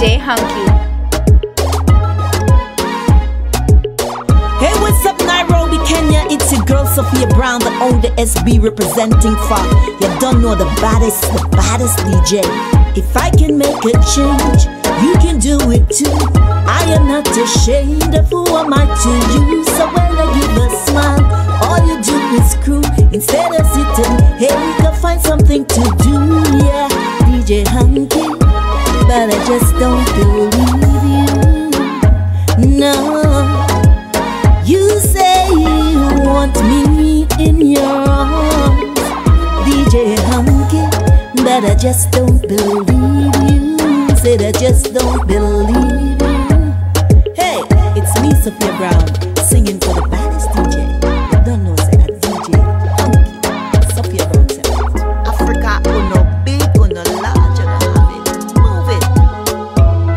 DJ Hunky. Hey, what's up, Nairobi, Kenya? It's your girl Sophia Brown, the old SB representing for you don't know the baddest, the baddest DJ. If I can make a change, you can do it too. I am not ashamed of who am I to you. So when I give a smile, all you do is crew. Instead of sitting, hey, go find something to do. Yeah, DJ Hunky, but I just don't believe you. No. You say you want me in your arms, DJ Hunky, but I just don't believe you. Said I just don't believe you. Hey, it's me, Sophia Brown, singing for the baddest DJ. You don't know, say that DJ Hunky, Sophia Brown. Say that. Africa, uno big, uno large, uno have it. Move it.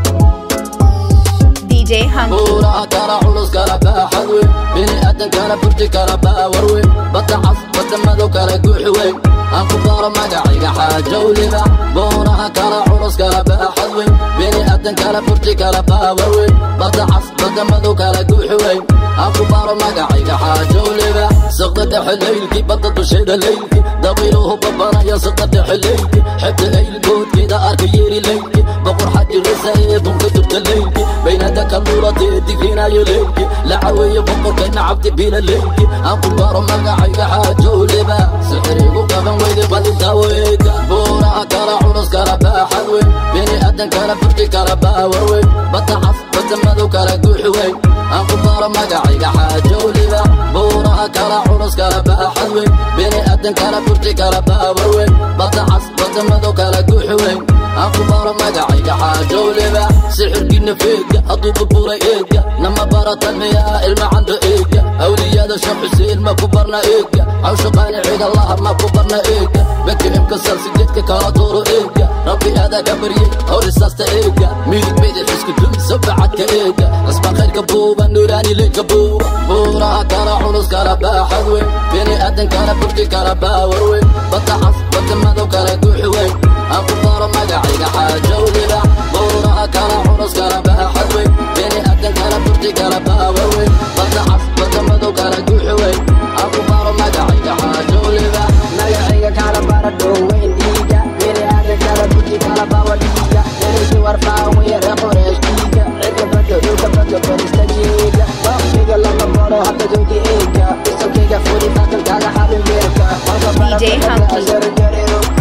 DJ Hunky. buuraha kala culus kala baaxad weyn bini aadan kala burti kala baawar weyn badda cas badda madow kala guuxi weyn aan ku daro magacayga xaajow libax buuraha kala culus kala baaxad weyn bini aadan kala burti kala baawar weyn badda cas badda madow kala guuxi weyn aan ku baro magacayga xaajow libax saqda dhexe leylkii badda dusheeda leylkii dabiiluhu babanaya saqda dhexe leylkii xebta leylkoodkeeda arka yeeri leylkii boqor xajirisa ee bunka durta leylkii baynada kalluulatee digrinayo leylkii lacaweeye boqorkayna cabdi bila leylkii aan ku baro magacayga xaajow liba sixirigu qaban weyde balintaaweega buuraha kala culus kala baaxad weyn bini aadan kala burti kala baawar weyn badda cas badda madow kala guuxi weyn aan ku baro magacayga xaajow liba buuraha kala culus kala baaxad weyn bini aadan kala burti kala baawar weyn badda cas badda madow kala guuxi weyn aan ku baro magacayga xaajow liba sixirkiina feega hadduu burburay eega nama baratan miyaa ilma cando eega awliyada sheekh xuseen ma ku barna eega cawsha qaaniciga laha ma ku barna eega bakimka salsijeedka kala dooro eega rabbi aadaga barye horisaasta eega midig midig isku dumi sabacadka eega asba khayrka buuba nuuraani leydka buuba buuraha kala culus kala baaxad weyn bini aadan kala burti kala baawar weyn badda cas badda madow kala guuxi weyn aan ku baro magacayga xaajow liba buuraha kala culus kala baaxad weyn bini aadan kala burti kala baawar weyn badda cas badda madow kala guuxi weyn aan ku baro magacayga xaajow liba magacayga kala bara dhoweyn dhiiga bini aadan kala buji kala bawa dhiiga ereysi warfaawiya ree qoreesh dhiiga cidka bado dhulka bado barista jiiga waqtiga lama baro hadda joogi eega isokeyga furi fakalkaaga xabin beerka DJ Hunky.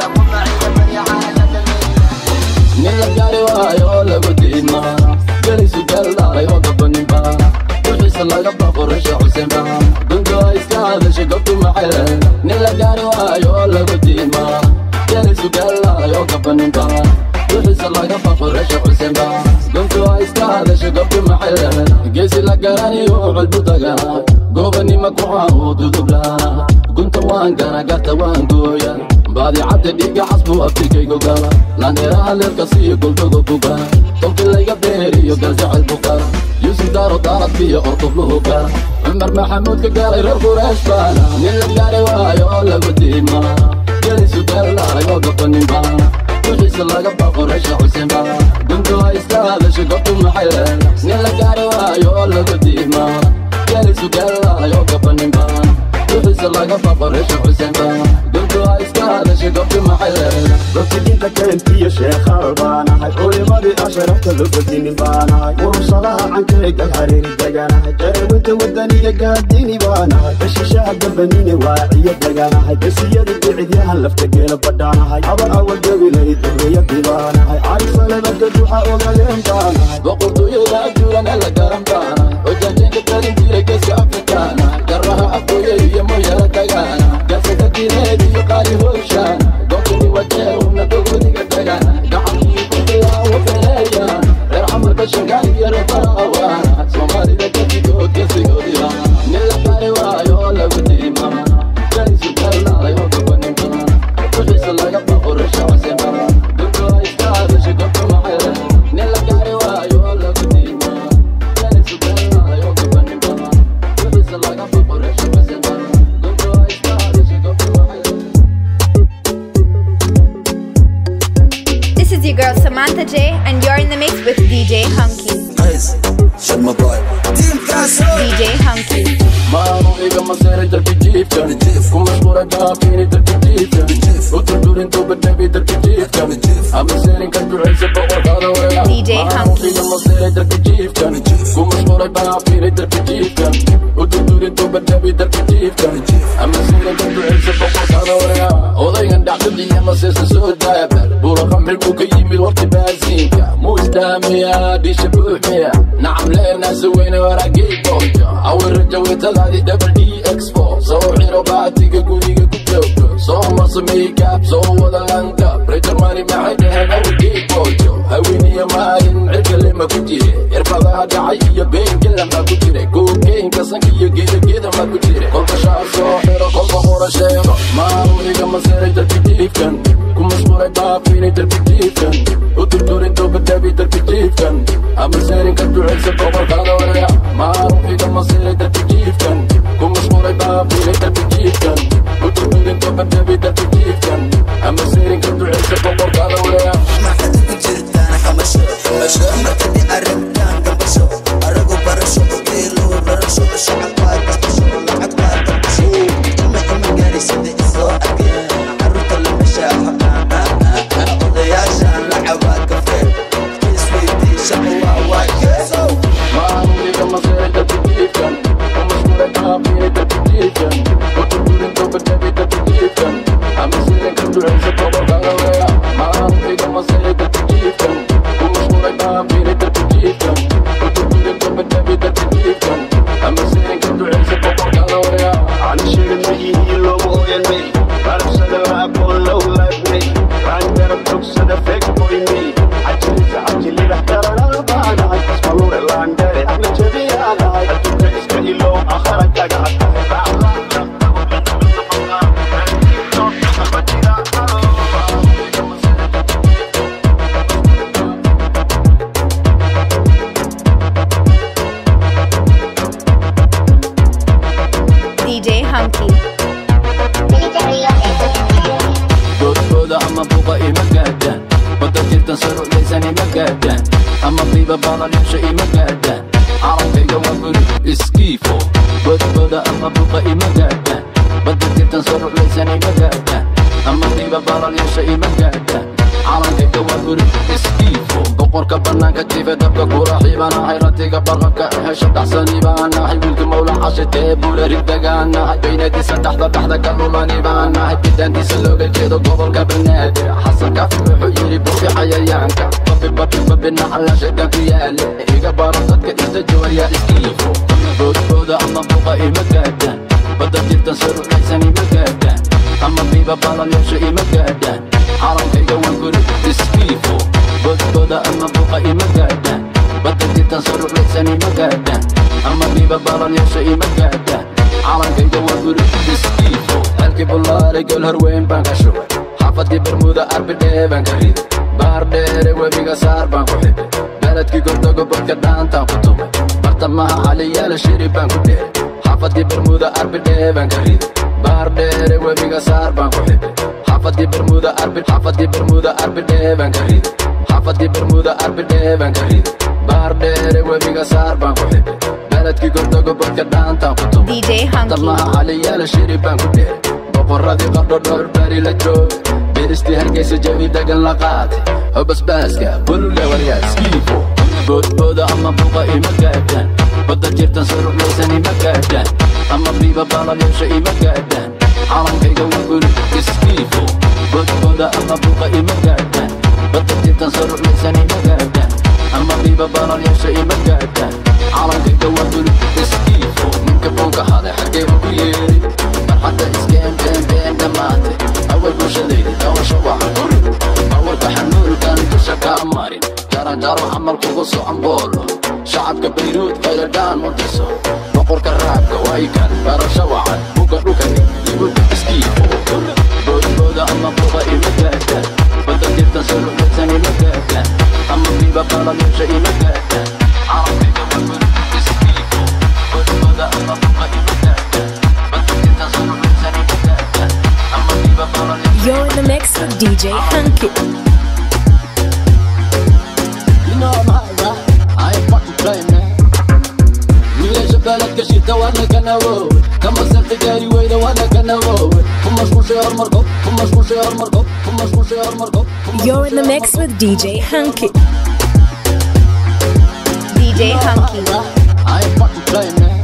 nin la gaari waayo oo lagu diidma gelisu galdaalay oo gabaninba wixiisa laga baqo rasha xusenba duntu ay iska hadashay gobtu maxele nin la gaari waayo oo lagu diidma gelisu galdaalay oo gabaninba wixiisa laga baqo rasha xusenba duntu ay iska hadashay gobtu maxele geesi la garaniyo culbu daga goobanima ku caawo dudubla gunta waan gana garta waan gooya baadicadda dhiiga casbu abtirkaygo gala landheeraha leerka siiyo goldogo buga tolki layga beeriyo gaasacel buga yuusuf daaro daaradkiyo ortobluhu gala cumar maxamuudka gaalay reer qureesh baana nin la gaari waayo oo lagu diima gelisu gallaalay oo gabaninba wixiisa laga baqo reesha xusenba duntu ay iska hadashay gobtu maxay nin la gaari waayo oo lagu diima gelisu gallaalay oo gabaninba wixiisa laga baqo reesha xusenba duntu ay iska hadashay gobtu maxay rafidinta kayntiyo sheekhaal baanahay culimadii asharafta lofadinin baanahay urursadaha cankeyga hareeri deganahay jarawinta wadaniga gaadini baanahay bashishaha dambanine waaciyo deganahay besiyada bicidyahan lafta geela badhaanahay haba awagabilayd horeyadii baanahay carisalebada duxa ogadeen baanahay boqortooyada ajuuran ee la garan baana hojaajinka talin jiray geeska afrikaana garaha afooye iyo moyala dagaana gaasada diineed iyo qaali hoogshaana goobtani wajeer una dogodiga dagaana gacankii kubilaawo feleeyaan reer camarka shangaan iyo reer farawaana soomaalida gadigood geesigoodila nin la bari waayo oo lagu diima jalisu galnaalay oo gabanimba wixiisa laga baqo rasha casemba duntu ay iska hadashay gobta maxay nin la gaari waayo oo lagu is your girl Samantha J, and you're in the mix with DJ Hunky. Guys, shut my boy. Team Castle. DJ Hunky. maanu igama seeray darbi jiifkan ku mashquulay baafiini darbi jiifkan u durdurintuu badhabi darbi jiifkan ama seerinka ducaysa boqorkaada wareega DJ maanu Hunky. igama seeray darbi jiifkan ku mashquulay baafiini darbi jiifkan u durdurintuu badhabi darbi jiifkan ama seerinka ducaysa boqorkaada wareega odaygan dhacdadiiya maseesa soo daabar buura qamri buu ka yimid warti baasiinka muu islaamiyaa dhisha buuxmiya nacam leenaasa weyne waraagii boojo awiraja wetadaadi double d expo soo xiro baatiga guriga ku joogto soo marso makeup soo wada lankab rejermani maxay dheheen awigii boojo haweeniya maalin cirkalema ku jire irbadaha dhacay iyo beenkela maa ku jire kookeenka sanka iyo geedageda maa ku jire kolka shaar soo xiro kolka hora sheego maamu igama seeray darbi jiifkan ku mashquulay baafiini darbi jiifkan u durdurinto badhabi darbi jiifkan ama seerinka ducaysa boqorkaada wareega maamu igama seeray darbi jiifkan ku mashquulay baafiini darbi jiifkan u durdurinto badhabi darbi jiifkan ama seerinka ducaysa boqorkaada wareega maxaad ku jirtaan xamasho xamasho markadi arrintaan gabasho aragu barasho geelo rarasho shacab waa gasbasho lacag waa dabasho ima ima gaarisada isoo arkeen caruurta lama shaaxo odayaashaan lacabaa kafee isweydii shaqo waa waakeeso maamu igama seeray darbi jiifkan ku mashquulay baafiini darbi jiifkan u durdurinto badhabi darbi jiifkan ama seerinka ducaysa boqorkaada wareega maamu igama seeray darbi jiifkan ku mashquulay baafiini darbi jiifkan u durdurinto badhabi darbi jiifkan ama seerinka ducaysa boqorkaada wareega على شيء ما يهيلو ويني برسل العقول لو لبني عن درب تقصد فيك بويني عجلي عجلي رحتر الألبانا اسمعوا اللاندري أحلى جبي أنا أدوك اسكي لو أخرك أقعد DJ Hunky. goodkooda ama buuqa ima gaadhaan wadda jirtan saruclaysan ima gaadhaan ama qiiba baalalyasha ima gaadhaan carabkayga waa guri iskiifo goodkooda ama buuqa ima gaadhaan wadda jirtan saruclaysan ima gaadhaan ama qiiba baalalyasha ima gaadhaan calankayga waa guri iskiifo boqorka bannaanka jiife dabka kula xiibanahay ratiga barqabka hesha dhaxsani baanahay wiilka mawla cashitee buula ridagaanahay beynadii saddexda dhaxda ka lulani baanahay bidaantiisa looga jeedo gobolka banaadir xasan kaafi wuxuu yidhi buufi cayayaanka babi babi babi naxala shaydan ku yaale iga baro dadka inta jawaya iskiifo boodbooda ama buuqa ima gaadhaan badda jirtan sarucaysan ima gaadhaan ama biiba baalalyasha ima gaadhaan calankayga waa guri iskiifo boodbooda ama buuqa ima gaadhaan badda jirtan sarucaysan ima gaadhaan ama biiba baalalyasha ima gaadhaan calankayga waa guri iskiifo halkii bullaaray gol horweyn baan ka shubay xaafadkii bermuda arbidhee baan ka riday baar dheere webiga saar baan ku xidhay beledkii gordogo bodka dhaantaan ku tumay bartamaha caliyaala shiri baan ku dheeray xaafadkii bermuda arbidhee baan ka riday baar dheere webiga saar baan ku xidhay xaafadkii bermuda arbi xaafadkii bermuda arbidhee baan ka riday xaafadkii bermuda arbidhee baan ka riday baar dheere webiga saar baan ku xidhay beledkii gordogo bodka dhaantaan ku tumay DJ Hunky. tamaha caliyaala shiri baan ku dheeray boqoradii qardho dhowr bari la joogay beristii hargeysa jawi degan la qaatay hobasbaaska bulule waryaa skiifo boodbooda ama buuqa ima gaadhaan badda jirtan saruclaysan ima gaadhaan ama biiba baalalyasha ima gaadhaan calankayga waa guri iskiifo boodbooda ama buuqa ima gaadhaan badda jirtan saruclaysan ima gaadhaan ama biiba baalalyasha ima gaadhaan calankayga waa guri iskiifo ninka boonka haday xaggee ku yeeri marxadda iskeen been been dhammaatay awal bulshadaydi dawasho waxa guri awalka xanuulkan dusha kaa marin jaranjaro camal kugu socon boolo shacabka bayruud qayladhaan muntiso boqorka raabka waykan barasho wacan buga dhukani libuda iskiifo boodbooda ama buqa ima gaadhaan badda jirtan saluxaysan ima gaadhaan ama biiba baalalyasha ima gaadhaan calankayga waa guri iskiifo boodbooda ama buqa ima gaadhaan badda jirtan saluxaysan ima gaadhaan ama biiba baalalyasha You're in the mix with DJ Hunky. shita waana kanawow kama sarta gaari weyda waana kanawow ku mashquushay hormarko ku mashquushay hormarko ku mashquushay hormarko You're in the mix with DJ Hunky. DJ Hunky. I ain't fucking playing, man.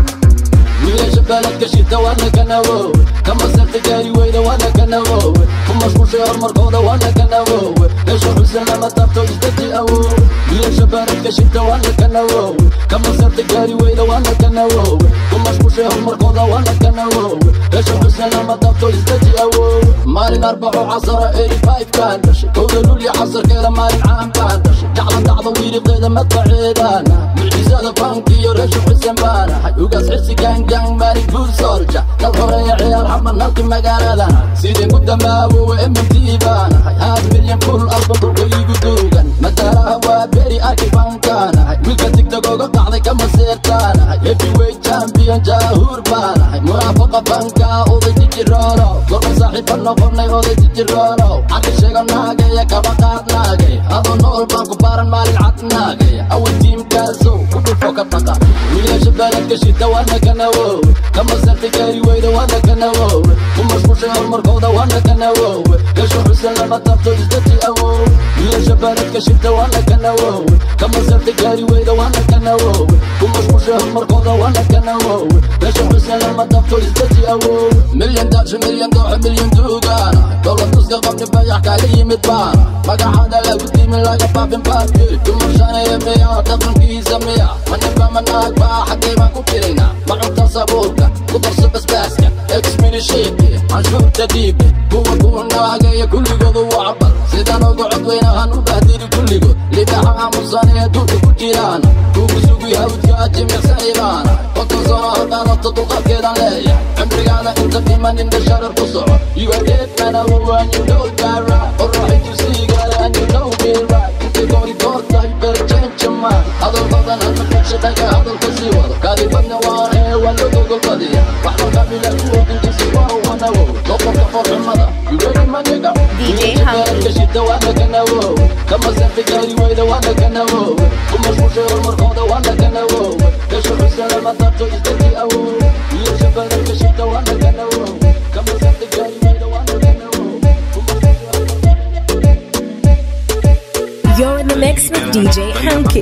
wiilasha baaladka shita waana kanawow kama sarta gaari weyda waana kanawow ku mashquushay hormarkooda waana kanawow meesha xusan lama taabto isdati awow wiilasha baaladka shita waana kanawow kama sarta gaari weyda waana kanawow ku mashquushay hormarkooda waana kanawow meesha xusan lama taabto isdati awow maalin arbaco casara eighty five kaan dhashay kowda lulya casarkeeda maalin caan baan dhashay jacla dacda wiiriqeeda madbaceedaana mucjisada bankiyo reesha xusan baanahay ugaas xirsi gaangaan maalin guul soolja dal horeeya ciyaar xamanalki magaaladana sideen ku dambaabowe mmt baanahay haad milyan kul alba dhulka iigu duugan madaalaha waa beri arki bankaanahay wiilka tigtag oga qacday kama seertaanahay heavyweight champion jaahuur baanahay munaafaqa banka oday jijiroono gorma saaxiiba noqonay oday jijiroono caqi sheega naagaya kaba qaad naagay adoo nool baan ku baaran maalin cad naagaya awal tiimkaasow ku dhufo ka dhaqa wiilasha baaladka shita waana kanawow kama sarta gaari weyda waana kanawow ku mashquushay hormarkooda waana kanawow gasho xusan lama taabto isdati awow wiilasha baaladka shita waana kanawow kama sarta gaari weyda waana kanawow ku mashquushay hormarkooda waana kanawow gasho xusan lama taabto isdati awow milyan daasho milyan dooxo milyan duugaana dowlad tuska qabni bayax kaaga yimid baana magacaada lagu diimin laga baabin baadki dumashanaya miya dhaqankiisa miya maniba manaag baa xaggay baan ku jirayna macunta sabuulka ku darso basbaaska exminishiiki canshuurta dhiibe kuwa kuwa naagaya kulligoodu wacbal sidaan ugu codweynahan u bahdiri kulligood libaxa aamusan ee duurka ku jiraana kugu sugi hawdka jimicsani baana konton sano haddaadato dulqaadkeedan leeya cimrigaada inta dhiman indha sharar ku soco you are dead man awow and you know that right qorraxay tusiigada and you know me right intay goori goor tahay better change your mind hadal badan hadma figsha hadalka sii wado kaadibadna waan ee waan loo gogolbadiya wax walba bila kuwa intiisi waa wanawow doqorka forxumada you ready my nigga DJ Hunky. kashita waana kanawow kama sarta gaari weyda waana kanawow ku mashquushay hormarkooda waana kanawow gasho xusan lama taabto isdati awow wiilasha badan kashita waana kanawow kama sarta gaari weyda waana kanawow ku mashquushay You're in the mix with DJ Hunky.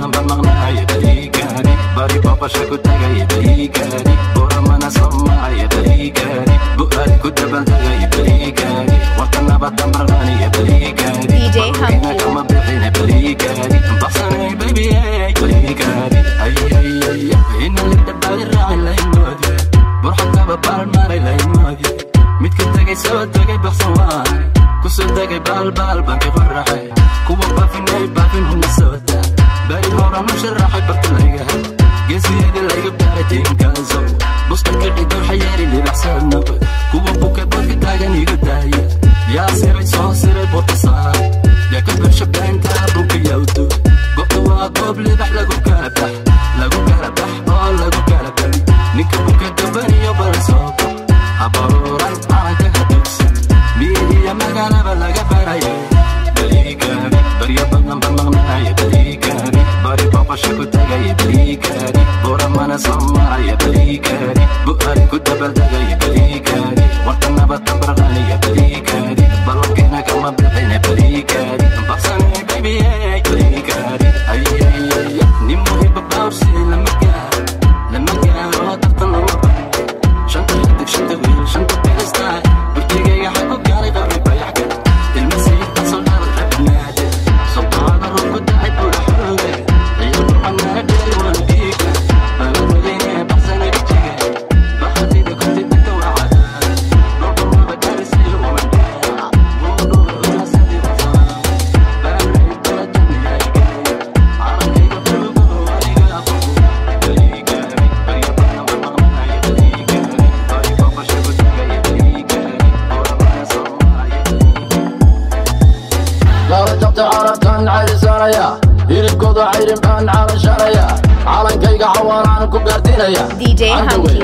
bari booqasha ku tagay barigaari boramana soomaya barigaari bu'aad ku dabaldegay barigaari warta nabadan barqaniya barigaari DJ Hunky. kama bixina barigaari baxsanay baby barigaari ayayaya ina lidhabaadi raaci laymoodi burxakaba baalmaray laymoodi midka tegay soo tegay baxsan waay kusoo degay baalbaal banki qoraxay kuwa baafinay baafin huna sooda bari horan u sharaxay barta laygahay geesiyada layga baaray tiinkaaso buska kadhigo xayeeri libaxsano kuwa buka boodka taagan iga daaya yaa siray soo siray borta saar yaa ka bursha beenta bunka yawdo goobta waa goob libax lagu kala bax lagu kala bax oo lagu kala bali ninka buka gabaniyo bara soo bax habaruuran calanka hadugsan miyihiya magaalaba laga barayo baligaari barya badan bamaqnaya baligaari bari boqosha ku tagaya baligaari buramana soo maraya baligaari bu'aari ku dabaldegaya baligaari warta nabada barqaniya baligaari ballankeena kama bixina baligaari baxsanay baby baligaari ayayaya nin muhiba baabsi lama gaaro lama gaaro tartan lama baxo shanta xidig shanta wiil shanta beestaa burjigayga xagu gaaray qabri bayaxka ilma sayidka soo dharal rabnaade soqaada rubku dacay buudha xooga ciyo burxanaana dheeri waan dhiiga baladweyne baxsana rijiga baxadida kunti digta waa cadaa dhulka waba gaarisiyo uma dheera buudhuga ujaasadi basaa baaray bala duniyayga carankayga bulugo adiga aqoon baligaari barya badna mamaqnaya baligaari bari boqosha ku tagaya baligaari oramana soomaya laba jabta carabkan cayrisanaya hilibkooda cayrin baan calashanaya calankayga xawaaraan ku gaardinaya DJ Hunky.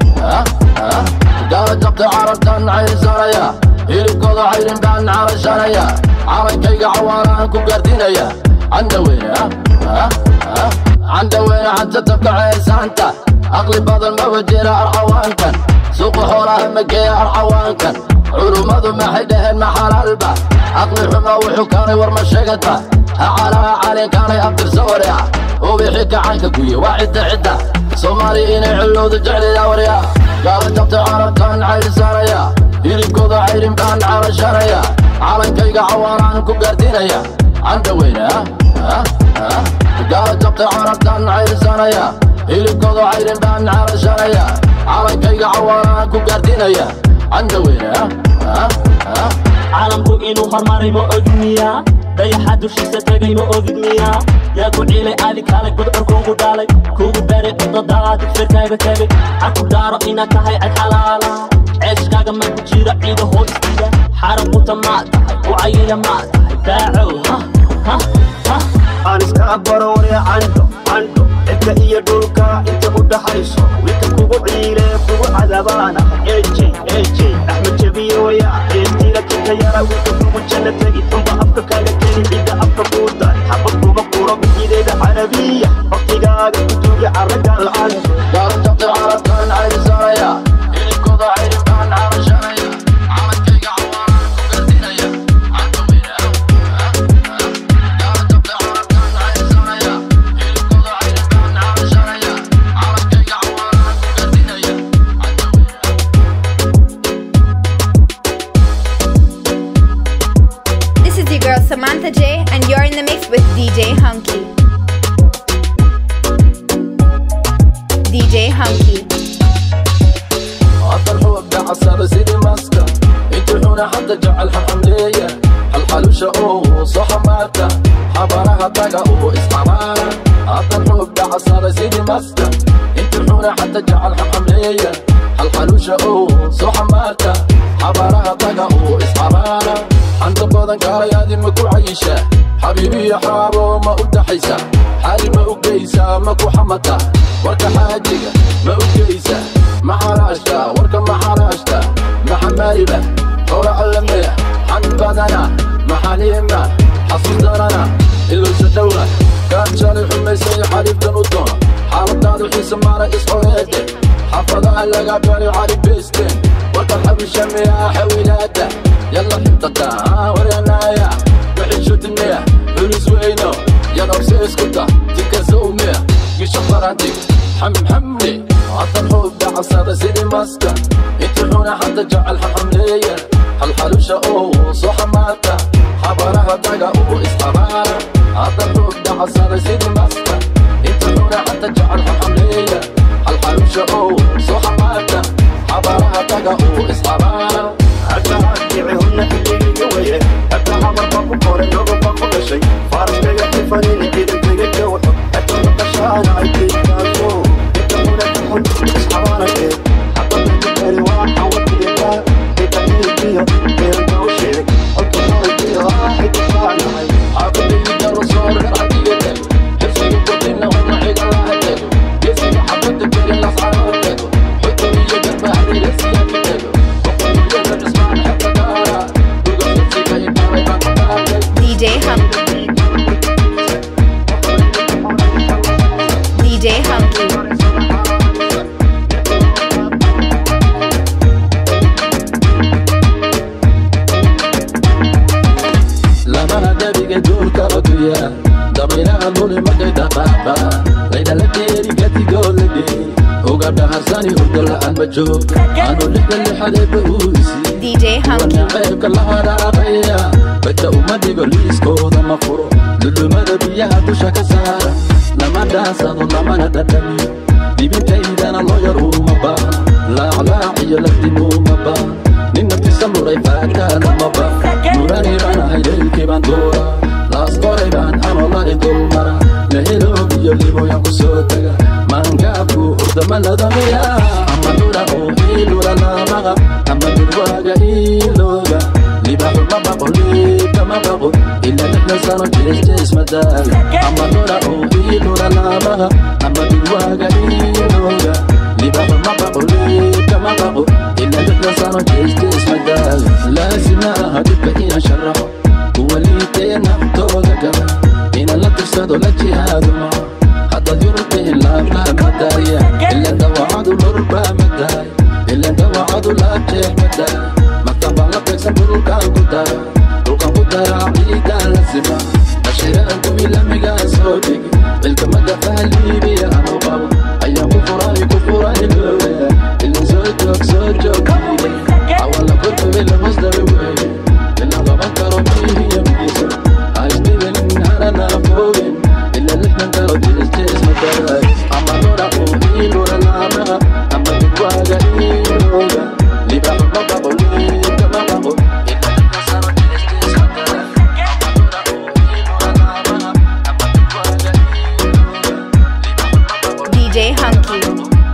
gala jabta carabkan cayrisanaya hilibkooda cayrin baan calashanaya calankayga xawaaraan ku gaardinaya candaweyne candhaweyne xanta tabka ceesaanta aqli badan ma wajira arcawaankan suuqa xoolaha mageeya arcawaankan culummadu maxay dhaheen ma xalaalba aqli xumo wuxuu keenay war ma sheegata hacalaha calinkaanay abtirsa wareeca ubixi gacanka guye waa cidda cidda soomaali inay xillowda jeclaya warya gaala jabtay carabkaan cayrisaanaya hilibkooda cayrin baan calashanaya calankayga cawaanaan ku gaardiinaya candhaweyne gaala jabtay carabkaan cayrisaanaya hilibkooda cayrin baan calashanaya calankayga cawaanaan ku gaardiinaya candhaweyne caalamku inuu hormaray ma ogid miyaa dayaxa dushiisa tegay ma ogid miyaa yaa ku ciilay aadi kaalay gudcur kuugu dhaalay kuugu beeray cudadaadi firkaaga tegay caku dhaaro inaad tahay cad xalaala ceeshkaaga ma ku jira ciida hoostiida xarab quta maa tahay u cayila maa tahay daacow ha ha ha aan iska baro warya candho candho cidka iyo dhulka inta u dhaxayso wiilka kugu ciile kugu cadabaana eje eje axmed jabiye waya eestiila kinka yara wiilka kugu janna tegi unba afka kaaga tegi cidda afka kuu dar xabad kuma kuro bixideeda carabiya waqtigaaga ku duugi carraga la'aanto gaala jabtay carabkaan cayrisaanaya hilibkooda cayrin baan calashanaya calankayga cawaanaan ku gaardiinaya candhaweyne gaala jabtay carabkaan cayrisaanaya hilibkooda cayrin baan calashanaya calankayga cawaanaan ku gaardiinaya candhaweyne This is your girl Samantha J, and you're in the mix with DJ Hunky. DJ Hunky. عطر حب عصر سيدي ماسكة يتحونا حتى جعلها حملية الحلوشة اوه صح ماتا حبرها طاقة اوه اسمعنا عطر حب عصر سيدي ماسكة يتحونا حتى جعلها حملية الحلوشة اوه صح ماتا حبرها طاقة اوه اسمعنا عند بدن كاريادي مكو عيشة حبيبي يا حارو ما udhaxaysa xaali ma ogeysa ma ku xamata warka xaajiga ma ogeysa ma xaraashta warka ma xaraashta ma xamaaliba hora allamaya xan badana ma xaliima xasuus darana ilowsa dhowra kaan jalay xumaysay xariiftan u doona xaaladaadu xiisa maara isxoreede xafadaha laga bari cali beesteen warka xabishamiya xawilaada yalla xibtata warenaaya wixishudinaya culis weyno yadabse iskuta tikasowmiya gisha farantig xamxamle عطر حب عصر سيدي ماسكة يتحونا حتى جعل حملية الحلوشة اوه صح ماتا حبرها دقا اوه اسطبارة عطر حب عصر سيدي ماسكة يتحونا حتى جعل حملية الحلوشة اوه صح ماتا حبرها دقا اوه اسطبارة hadda adkicihunna xilligii waye hadda habarba ku qoray nogoba ku dhashay faaraskaga tifanin ciidankaga jawxo hadda maqashaana aykaykaaso intahuna kaxun isxabaanake hadda dadikani waa xawatiika itahiikiyo eeranka u sheeg halkaaikiyo xidisaanahay عقلي الرسول عقيدتك حسي قلنا هم عيد الله تدو يسي حبتك كل الأسعار تدو حكمي يجب بحري لسيا تدو وقل يجب نسمع حتى دارا وقل نفسي كي يباري ما تبارك DJ Hunky. DJ Hunky. لما دبيك دول كرتويا ضميرها دول مكي دقاقا ليدا لكيري كتي قول لدي وقبل حرساني هدل عن بجوك أنو لحد اللي حدب أوسي DJ Hunky. ceebka la haraaqaya badda uma dhigo liiskooda ma furo dudumada biyaha dusha ka saara lama dhaansado lamana dhadhamiyo dhibintaydana loo yar uma baahna laaclaac iyo lafdimuuma baahna nin naftisa muray faagtaana ma baahna muraniranahay leylkii baan doora laas qoray baan anolani dulmara leheloob iyo liboyan ku soo taga maangaabku urdama ladamiya ama dhura oo iilula lamaqa ama durwaaga iilooga libaxu ma baqo liibka ma baqo ila lixda sano jeesjees madaaga ama dhura oo iilula lamaqa ama durwaaga iilooga libaxu ma baqo liibka ma baqo ila lixda sano jeesjees madaaga laasima aha dhibka inaan sharaxo kuwa liitee naftooda gaba inaan la tirsado la jihaado maco hadda dad yurub ilaabla madaaya ilan dawacadu lurba madaay ilan dawacadu laajeex madaay maktabaan la beegsan dhulkaan ku dara dhulkaan ku dara ciidaan la sima ashiraan kuwii lamigaa soo dhigi cilkamada fahliibiya anu qabo ayaan ku furay ku furay looya ilan soo joog soo joog awala korkabe lamasdabe weeye ilan qaban karo mihiya miisa haisdhibenin harana foogin ila lixdan karo jeesjees madaay ama lora uu iilura laamaha ama dibwaaga iilooga libaxu ma qabo liibka ma qabo ila lixdan sano jeesjees madaay DJ Hunky.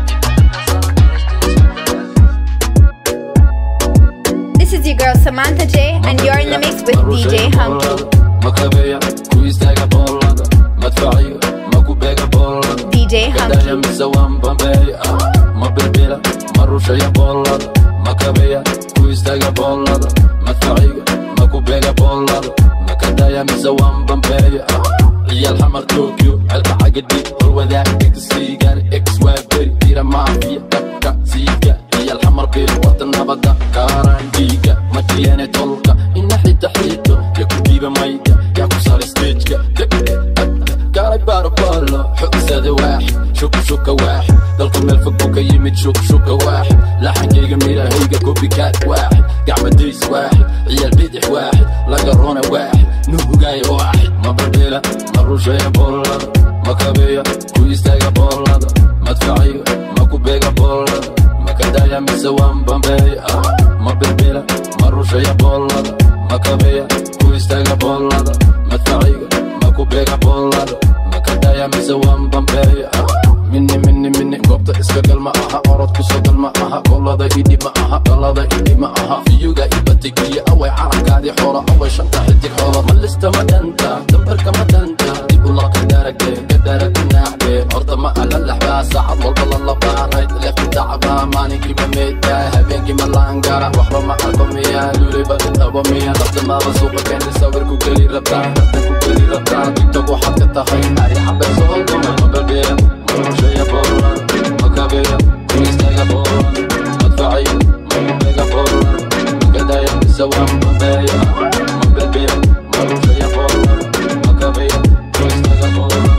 This is your girl Samantha J, and you're in the mix with DJ Hunky. makabeya ku istaaga boolada madfaciga maku beega boolada DJ gadaya Hunky. mise waan bambeeya ma birbila ma rushaya boolada makabeya ku istaaga boolada madfaciga maku beega boolada makadaya mise waan bambeeya ciyaal xamar tokyo celka cagadhi horwadaag egsiigan ex waa beri tira maafiya dabka siidka ciyaal xamar bil wada nabada kaaraan dhiiga matiyane tolka ina xita xito ya ku diiba mayga yaa ku saaray stageka kaalay baarbaalo xogsada waaxid shuka shuka waaxid dalku meel fog buu ka yimid shuk shuka waaxid laxankayga midahayga kopikaad waaxid gacmadays waaxid ciyaal bidix waaxid laga rona waaxid nuugaay waaxid ma barbila ma rushaya boolada ma kabeya ku istaaga boolada madfaciga ma ku beega boolada ma kadaya mise waan bambeeya ma birbila ma rushaya boolada ma kabeya ku istaaga boolada madfaciga ma ku beega boolada ma kadaya mise waan bambeeya mini mini mini goobta iska gal ma aha orod kusoo gal ma aha golada idhi ma aha galada idhi ma aha fiyuga ibatigiya away calankaadii xoolo away shanta xidig xoolo ma lista ma dhanta dambarka ma dhanta dib u laqa darage ka darag naaxbe horta ma ala laxbaa saacad walba la labaarayd leefta tacbaa maalinkii ma meedbaa habeenkii ma laangara waxba ma arko miya lulay badi dhabo miya lafta maaba suuqa keeni sawir ku geli rabtaa hadda ku geli rabtaa tiktok waxaad ka tahay ari xabe soo dumay ma balbeeya marusheeya boolan makabeya kuistaaga boolan madfaciya makubeega boolan makadaya mise waan bambeeya ma balbeeya marusheeya boolan makabeya kuistaaga boolan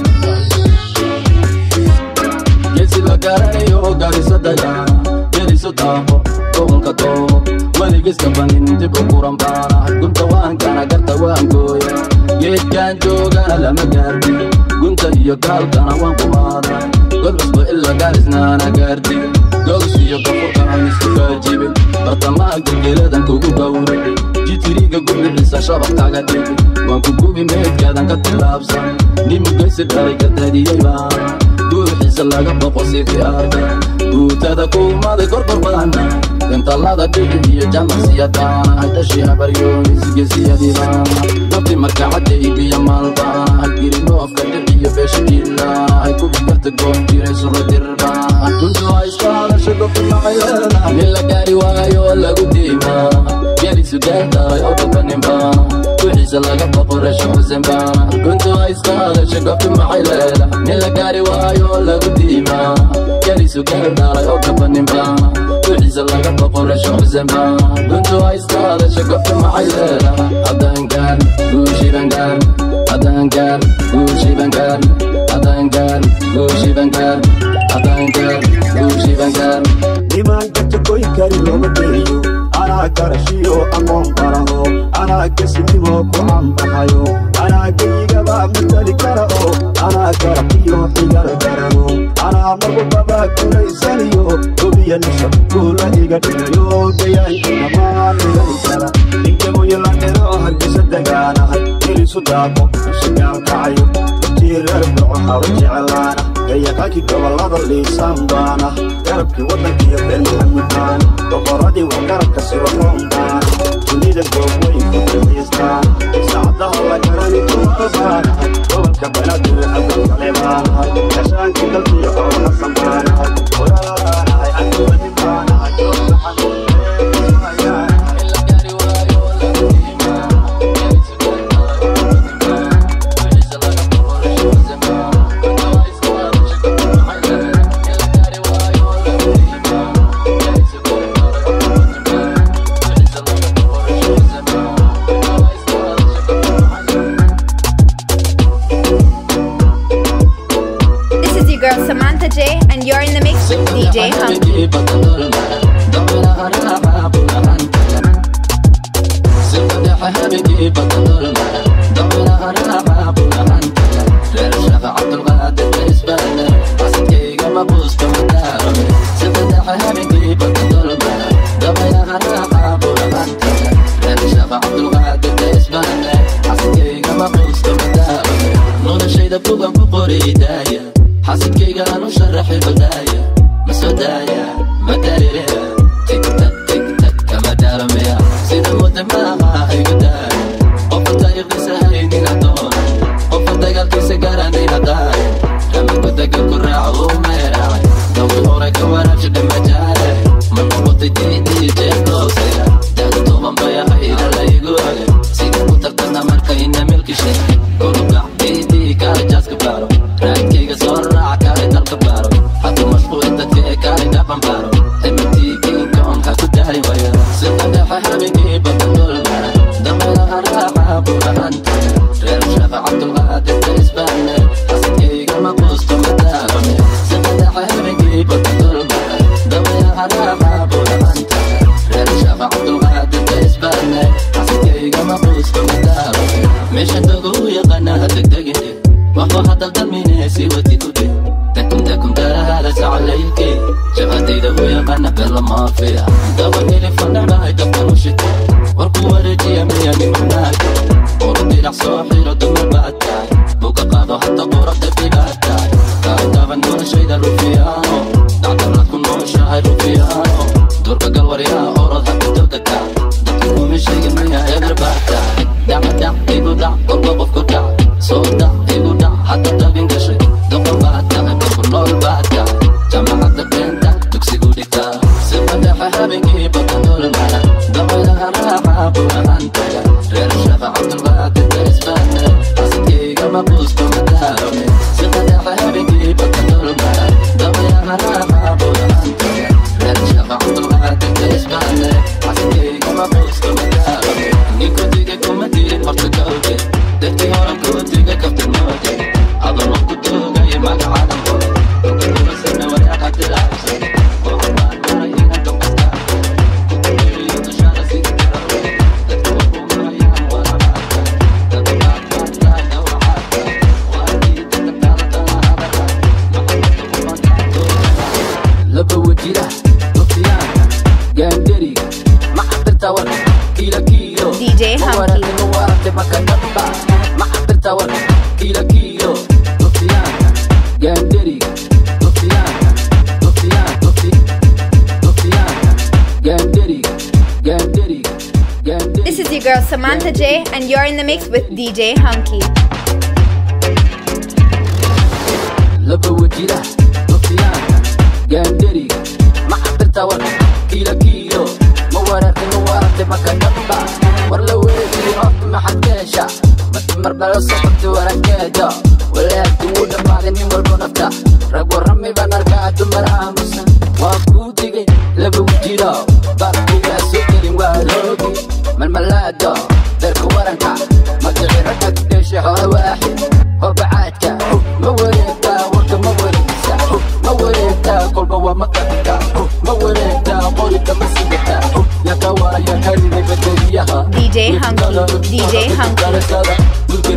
geesi la garanayo gariso dayaa geriso daaqo tobanka doobo weligiska banin dib u kuran baana gunta waan kana garta waan gooya geedkaan joogana lama gaardi gunta iyo gaalkana waan kumaada god cusbo ila gaarisnaana gaardi gows iyo gafurkana isku gaajibin bartamaha gelgeladan kugu gawri jitiriga gubixisa shabaqkaaga dhigi waan ku gubi meedkaadan ka tilaabsan nimugaysi dhalay ka daadiyey baana guuxiisa laga boqo sidii arga guutada kuumaday korkor badana dantallada dhigi iyo jamansiyadaana haydhashi habaryoonisgesiyadiibaana nabti markacadda ibiya maalbaana haygirinoofka dhiciyo beeshidiilaana hay kubi karta goon jiray suradirbaana duntu ha iska hadasha gofi macayeena nin la gaari waayo lagu diimaa gelisu gaartaay oo dhabaninbaana wixiisa laga boqorasho xusenbaana guntu ha iska hadasha gofi macayleeda nin la gaari waayo lagu diimaa gelisu gaardaalay oo dhabaninbaana wixiisa laga boqorasho xusenbaana guntu ha iska hadasha gofi macayleeda haddaan gaar guushiban gaar haddaan gaar guushiban gaar haddaan gaar guushiban gaar haddaan gaar guushiban gaar nimanka tukoy kari looma geeyo anaa garashiyo aqoon baraho anaa gesinimo ku cambaxayo anaa geygaba matali kara oo anaa garaqiyo xigar garano anaa magubaba gulaysaniyo hubiya nisha guula iga dhigayo gayaankinama dhigani kara ninkagoyo la dhero hargisa dagaanahay gelisu daaqo usigaan kacayo tiireer burco haba jeclaana gayaqankii gobolada liisaan baana garabkii waddankiyo reer maxamud baana boqoradii waa garabka sirofoon baana dunida goobweyn ku dalxiistaan saacadaha la garani duuka baanahay gobolka banaadir abdalkale baanahay gashaankii dalkiyo oo hasan baanahay waraanahay anduwadi baanahay joogaxan Thank you're in the mix with DJ Hunky. حسيت قالوا شرح البداية مسودايا مداري تك تك تك تك كما دار ميا سيد المدماغ هي بداية قف الطريق سهيني نعطون قف الطريق سيجارة نعطاي كما قلت كل راعي وما يراعي دوي هورك ورا شد مجالي من قبط دي دي جي نوسيا دادو توبا مبايا هيدا لا يقولي سيد المتقنا مركا إنا ملك شيء كونو قاع دي دي كاري جاسك بارو رايكيga soo raaca kaale dalka baaro hadu mashquulin dadka ee kaale dhaban baaro emitiikinka onka ku daari waya sida dhexe habeenkii badan dulmara dameeraha raaca burahanta reer shafa cabdulqaadirka isbaane xasidkayga ma quusto madaabame sida dhexe habeenkii badan dulmara dameeraha raaca burahanta reer shafa cabdulqaadirka isbaane xasidkayga ma quusto madaabame meesha dogo u yaqaana degdegine وهو هذا الضمين سوتي كده تكن تكن دارها عليك شغلتي ده ويا غنى بلا ما فيها دورني لي فن معي دفن وشتي والقوة رجي ملياني مناك وردي لك صاحي رد من بعدك بوكا قادو حتى قرب في بعدك كاي دافن دون شي ده روفيانو دعتنا تكون نور شاعر روفيانو دور قل وريا أورد حتى تبتكا دكتور من شيء ميا يقدر بعدك دع دع إيقو دع قلبه بفكر دع صوت دع إيقو دع حتى تبين كشي دقل بعدك دقل نور بعدك جمع حتى بنتا تكسي قولتا سبا دع حبيبي بطن دول المعنى دقلها راحة بوها أنت غير الشفا عبد الغادر تسباني حسيتي كما قوست مدارمي سبا دع حبيبي بطن دول المعنى دقلها راحة بوها أنت غير الشفا عبد الغادر تسباني حسيتي كما قوست مدارمي نيكو تيجي كوما تيجي فرصة قلبي دكتي هورا كو تيجي كفت الموتي أظن كنت جاي معك عالم كنت بس أنا ولا قد العبسي وقبان مرينا كم أستاذ كنت يريد تشارة سيدي كروي دكتي وقو مريان ولا معك دكتي معك معك لا دور عاك وأكيد تتكالة تلا أبدا لبو وجيرة نطيان جاندري ما حضرت ورا كيلو كيلو DJ Hunky. muerte macanamba Mahatirta wan kilo kilo Nofiana Gandiri Nofiana Nofiana Nofiana Gandiri Gandiri Gandiri This is your girl Samantha J, and you're in the mix with DJ Hunky. لبو وجيرة نوفيانا جاندري ما حضرت ورا كيلو كيلو مورات مورات ما كان نبع ورلا ويجي رفت ما حد كاشا ما تمر بلا صحبت ورا كاجا ولا تمود بعدني والبنفتا رقو رمي بنركع تمر عامسا واكو تيجي لبو وجيرة باركو يا سكري والوكي من ملادا دركو ورنكا ما تغير تكتشي حول واحد هو بعدك ما وريتا ورك ما وريتا ما وريتا قلبه وما قدتا ما وريتا قولك ما سيدتا يا كوا يا كريمي بدريها DJ Hunky, DJ Hunky.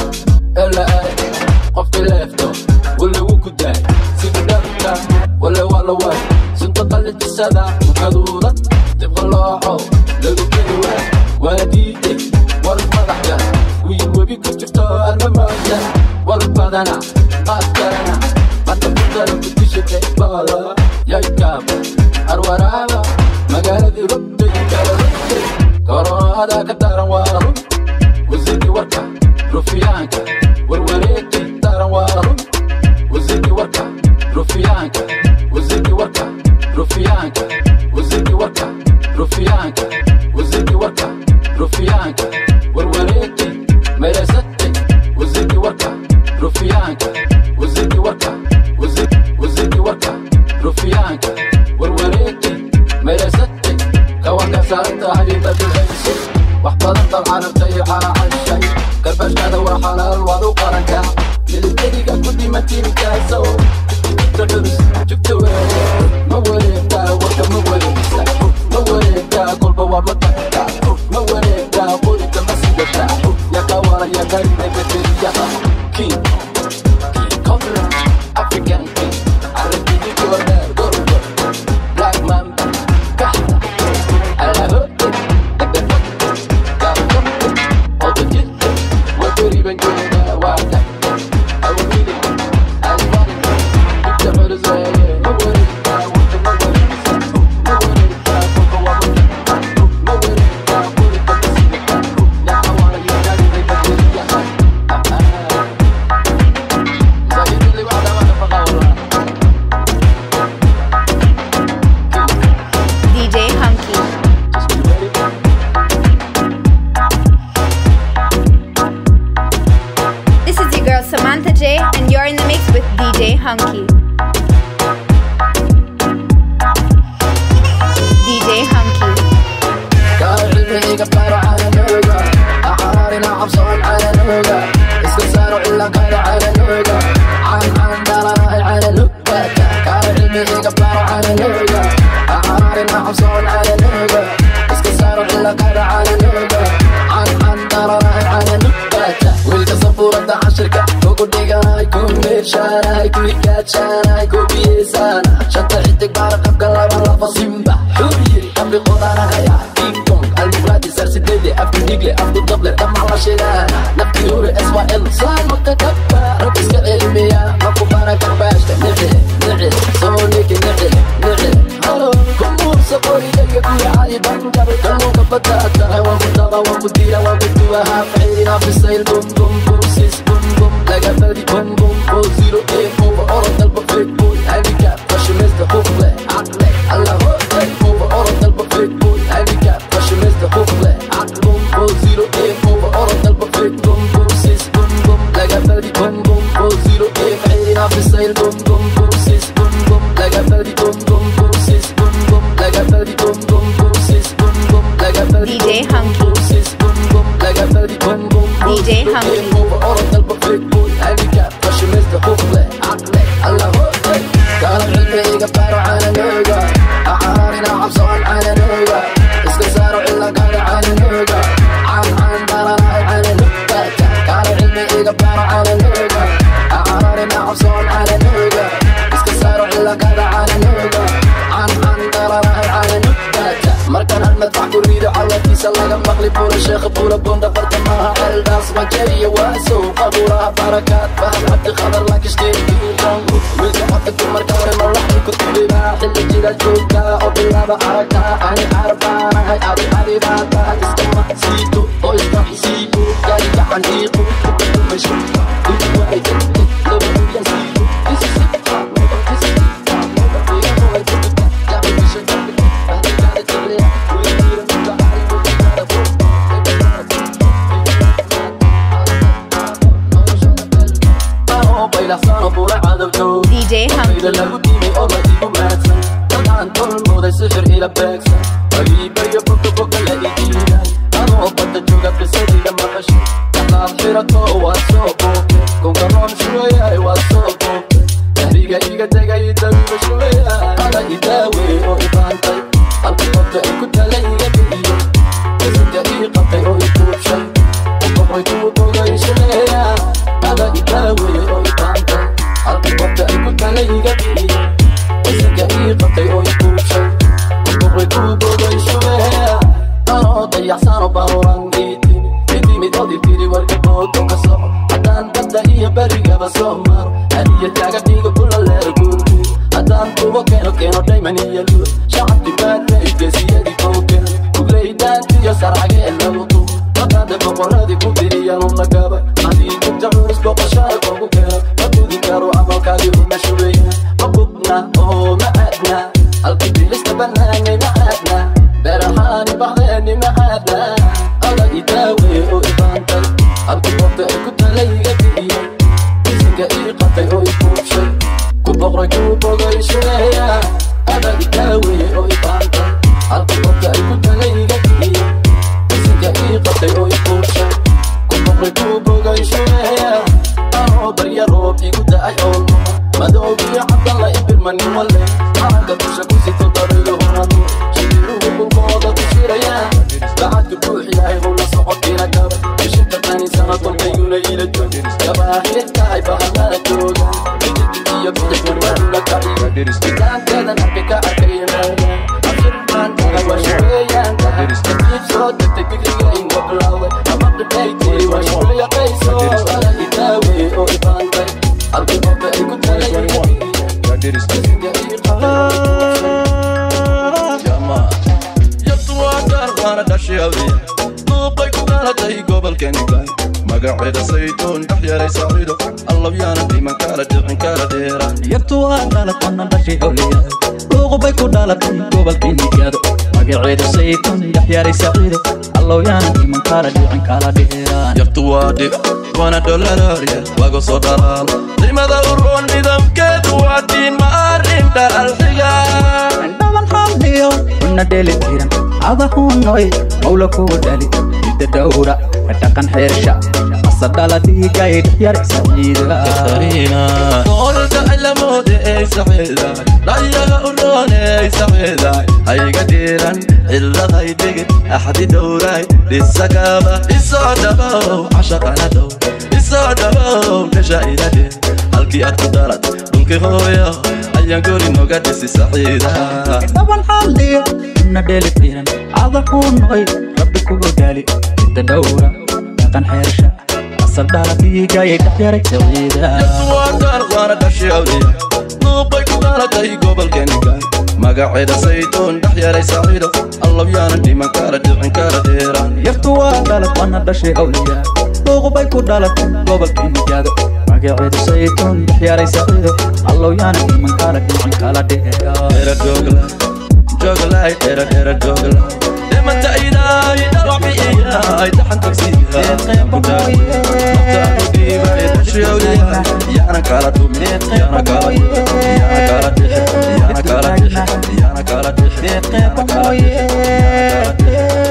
قفت لفته واللي وكدا سيب دفتا ولا ولا ولا سنت قلت السدا وكذورة تبغى الله لو كذورة وديتك ورد مضحكة ويبي كنت شفته المماجة ورد بدنا قاتلنا ما تبقى لو كنت شفت بالا يا كابا أروارابا مقالة ربي كالربي كورونا هذا كتارا وارم وزيدي وركا رفيانكا وروريتي تارا وارم وزيدي وركا رفيانكا وزيدي وركا رفيانكا وزيدي وركا رفيانكا وزيدي وركا رفيانكا وروريتي مرستي وزيدي وركا رفيانكا وزيدي وركا وزيدي وزيدي وركا رفيانكا وروريتي مرستي كواكا صارت حبيبة العيش وحبضن طبعا بطيحة على الشي كربش هذا وحلال وضو قرنكا للدقيقة كنت ما تيمي كاسو jugta culus jugta weeye ma wareegtaa warka ma wareegsa ma wareegtaa kolba waa ma tagtaa ma wareegtaa qoriga ma sidataa yaa ka wara yaa karina bateriyaha king king cobra african king arabidi gorda gorda black mamba kahta alabo DJ Hunky. This is your girl Samantha J, and you're in the mix with DJ Hunky. DJ Hunky. كارعيبيك بارو على نوغا أعرارنا عبصون على نوغا اسكسارو إلا قارو على نوغا عن عن داراي على نوغا كارعيبيك بارو على نوغا أعرارنا عبصون على نوغا اسكسارو إلا قارو على نوغا عن عن داراي على نوغا ويلك صفورة عشركة كوكو ديغاي كو ميرشاراي كو يكاتشاراي كو بيسانا شنطة عيتك بارقب قلبا لفا سيمبا حوريري قبل قدانا هيا كينج كونج المفرد سرسديدي أفكو ديجلي أفكو دبلر دم على شيلانا نفكي هوري اسوا ال صار متكبر ربسك علمية مكو بارك باشتا نعي نعي سونيك نعي نعي هلو كمور سقوري لك كل عالي بنجر كمو كبتا أتغى ومتغى ومديرة ومدوها فعيلنا في السيل بوم بوم بوم سيس بوم بوم لقى فردي بوم بوم فور زيرو ايه فوق أورد البفيت بوي هانديكاب فشمس دخوفلي عقلي الله هو فوق أورد البفيت بوي هانديكاب فشمس دخوفلي عقل بوم فور زيرو ايه فوق أورد البفيت بوم بوم سيس بوم بوم لقى فردي بوم بوم فور زيرو ايه فعيلنا في السيل بوم بوم بوم سيس بوم بوم لقى فردي بوم بوم بوم سيس بوم بوم لقى فردي بوم بوم بوم سيس بوم بوم لقى فردي DJ Hunky. سيس بوم بوم لقى فردي بوم بوم DJ Hunky. فوق أورد البفيت بوي هانديكاب فشمس دخوفلي عقلي الله هو كان علمي قبارو على نوغا أعارنا عبصون على نوغا اسكسارو إلا قارو على نوغا عن عن داراي على نوغا كان علمي قبارو على نوغا أعارنا عبصون على نوغا اسكسارو إلا قارو على نوغا عن عن داراي على نوغا markaan hal madfax ku riido cawarkiisa laga maqli buura sheekha buura bunda bartamaha ceeldhaas wajariya waa sow qabuuraha barakaad fahad cabdi khadar laakishtiikiiqongu wiilka xodka dumarka hore malaxi ku tubibaa xilli jira joogtaa oo bilaaba aragtaa ani carbaanahay adi adibaata iskama siito oo iska siiko yaay gacan iiqu mashu waxay laba uyan siiko This is it, this is it, this is it. DJ Hunky. iga tegay dabiba shubeya ada idaawe oo ibaantay halka qofta ay ku tala iga bixiyo isinka ii qabtay oo i kuubshay uqoqoy kuu bogay shubeya ada idaawe oo ibaantay halka qofta ay ku tala iga bixiyo isinka ii qabtay oo i kuubshay uqoqoy kuu bogay shubeya anoo dayaxsano baruran iitimi idimid odi tiri warka boodo ka soco haddaan badda iyo berigaba soo maro hadiya taaga dhiga kula leer guurguur haddaan kubo keeno keeno dhayman iyo luur shacabki baadna igesiyadii kowken kugleydaantiyo sarcagee lagu tumo maqaada boqoradii ku diriyanu lagaba haddii jugta culus boqoshada koogu keeno ma gudi karo amalkaadii uma shubeya ma gubna oo ma aadna halkii bilista banaanay ma aadna beerahaani baxdeeni ma aadna adag idaawe oo ibaantay halkii qofta ay ku talayga bixiyo isinka ii qabtay oo i kuubshay ku boqray ku bogay shubeya adag idaawe oo ibaantay halkii qofta ay ku talayga bixiyo isinka ii qabtay oo i kuubshay ku boqray ku bogay shubeya anoo barya roob igu da'ay oolmo madoobiyo cabdalla manin wale calanka dusha ku sito dabayluhunadu shibiruhu dhulkooda ku shirayaan lacagka buux yahay howla socodkiina gaba bishinta kaniisana tolkayuna ila joog gabaahid tahay bahalada jooga iyo bidix marmadula kaciga islaanteedan arka ka arka yimaada afirmaan tahay waa shabeeyaan tahay kadiib soo degtay fikriga inga bilowday ama dhibhaytii waa shuliya qayso ala idaawe oo ibaantay halkii qofka ay ku talayihiin duuqay ku dhalatay gobolkanigaay magaceeda saytuun dhex yaray saciido allabyaana dhiman kala dhicin kala dheera yartu waa dhalatana dhashay awliyaad luuqubay ku dhalatay gobolkii nigaado magaceeda saytuun dhex yaray saciido allowyaana dhiman kala dhicin kala dheeraan yartu waa dhib waana dholaraarya laga soo dhalaal qiimada uroon nidaamkeedu waa diin ma arrin dhalxiga dhaban xalliyo una dheli tiran adahunoy mawla kugu dhali hidda dhowra ka dhaqan xeersha asadhala dhiigay dhex yaray saciida noolka ilamoode ey saxiiday dhayaga uroone ey saxiiday hayga dhiiran ciladay dhigid axdi dhowray dhisagaba isoo dhabow cashaqana dhow isoo dhabow dhasha ila dhir halkii aad ku dhalad dhulki hooyo ayaan gori noga dhisi saxiida dhaban xalliyo una dheli tiran adahunoy rabbi kugu dhali hidda dhowra dhaqan xeersha asadhala dhiigay dhex yaray saciida waana dhashay awliya duuqay ku dhalatay gobolkanigaay magaceeda saytuun dhex yaray saciido allabyaana dhiman kala dhicin kala dheeraan yartu waa dhalad wana dhashay awliyaa luuqubay ku dhalatay gobolkii nigaado magaceedu saytuun dhex yaray saciido allowyaana dhiman kala dhicin kala dheera Era jogla, jogla, era era jogla. Demanta iday, dhawabi iday, taxan tagsiga. Kudaay, mataanu dhiiba, shawliya. Yana kala dumi, yana kala yana kala dixi, yana kala dixi, yana kala dixi, yana kala dixi.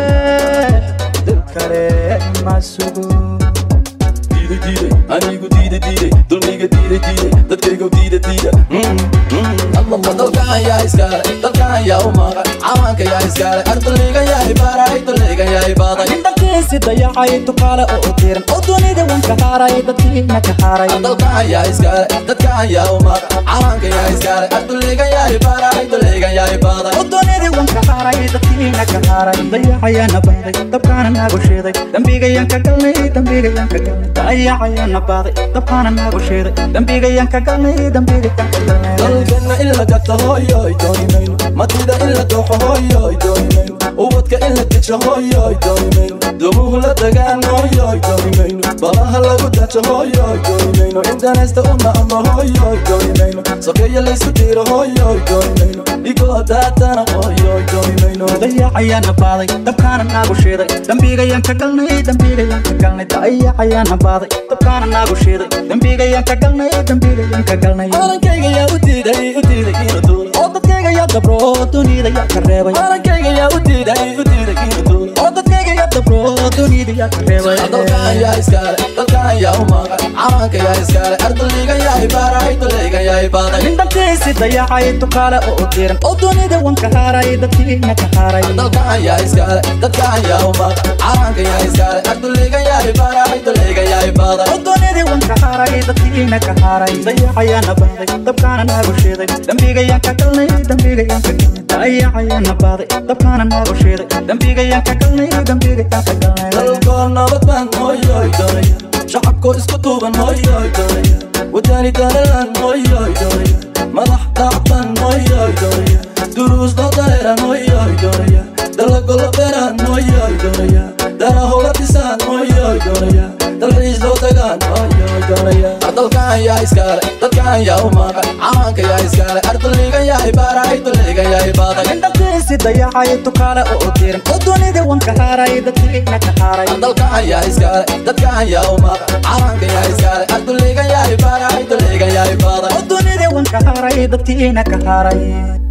Diiday, diiday, anigu diiday, diiday, dulmiga diiday, diiday, dadkaygu diiday, diiday. Mm, mm. allama dalkan yaa iskaale dalkan yaa u maqan cawaanka yaa iskaale ardaliga yahay baaray daliga yahay baaday indhakiisi dayacay tukaale oo diran oo dunida wanka haaray dadkiina ka haaray dalkan yaa iskaale dadkan yaa u maqan cawaanka yaa iskaale ardaliga yahay baaray daliga yahay baaday oo dunida wanka haaray dadkiina ka haaray dayacayaana baaday dabkaana naagu sheeday dambigayaan ka galnay dambigayaan ka galnay dayacayaana baaday dabkaana naagu sheeday dambigayaan ka galnay dambigayaan ka galnay dalkana in la gato hooyoy dooni mayno matida in la dooxo hooyoy dooni mayno ubadka in la dejo hooyoy dooni mayno dumuhu la dagaan hooyoy dooni mayno balaha lagu dajo hooyoy dooni mayno intanaysta una amba hooyoy dooni mayno sokeeya laysku dhiiro hooyoy dooni mayno dhigoo daatana hooyoy dooni mayno dayacayaana baaday dabkaana naagu sheeday dambigayaan ka galnay dambigayaan ka galnay dayacayaana baaday dabkaana naagu sheeday dambigayaan ka galnay dambigayaan ka galnay calankayga yaa u diiday u diiday inuu duulo oo dadkayga yaa dabro dunida yaa ka reebay calankayga yaa u diiday u diiday inuu duulo oo dadkayga yaa dabro dunida yaa ka reebay dalkan yaa iskaale dalkan yaa u maqan cawaanka yaa iskaale ardaliga yahay baaray daliga yahay baaday indhantiisi dayacay tukaale oo diran oo dunida wanka haaray dadkiina ka haaray dalkan yaa iskaale dadkan yaa u maqan cawaanka yaa iskaale ardaliga yahay baaray daliga yahay baaday oo dunida wanka haaray dadkiina ka haaray dayacayaana baaday dabkaana naagu sheeday dambigayaan ka galnay dambigayaan ka galnay dayacayaana baaday dabkaana naagu sheeday dambigayaan ka galnay dambigayaan ka galnay dalkoo nabad baan hooyoy doonaya shacabkoo isku tuuban hooyoy doonaya wadani dalalan hooyoy doonaya madax daacban hooyoy doonaya duruus doodareeran hooyoy doonaya dalagolo beeraan hooyoy doonaya darahowla dhisaan hooyoy doonaya dalxiis loo tagaan hooyoy doonaya dalkan yaa iskaale dadkan yaa u maqan cawaanka yaa iskaale ardaliga yahay baaray daliga yahay baaday indhantiisi dayacay tukaale oo diran oo dunida wanka haaray dadkiina ka haaray dalkan yaa iskaale dadkan yaa u maqan cawaanka yaa iskaale ardaliga yahay baaray daliga yahay baaday oo dunida wanka haaray dadkiina ka haaray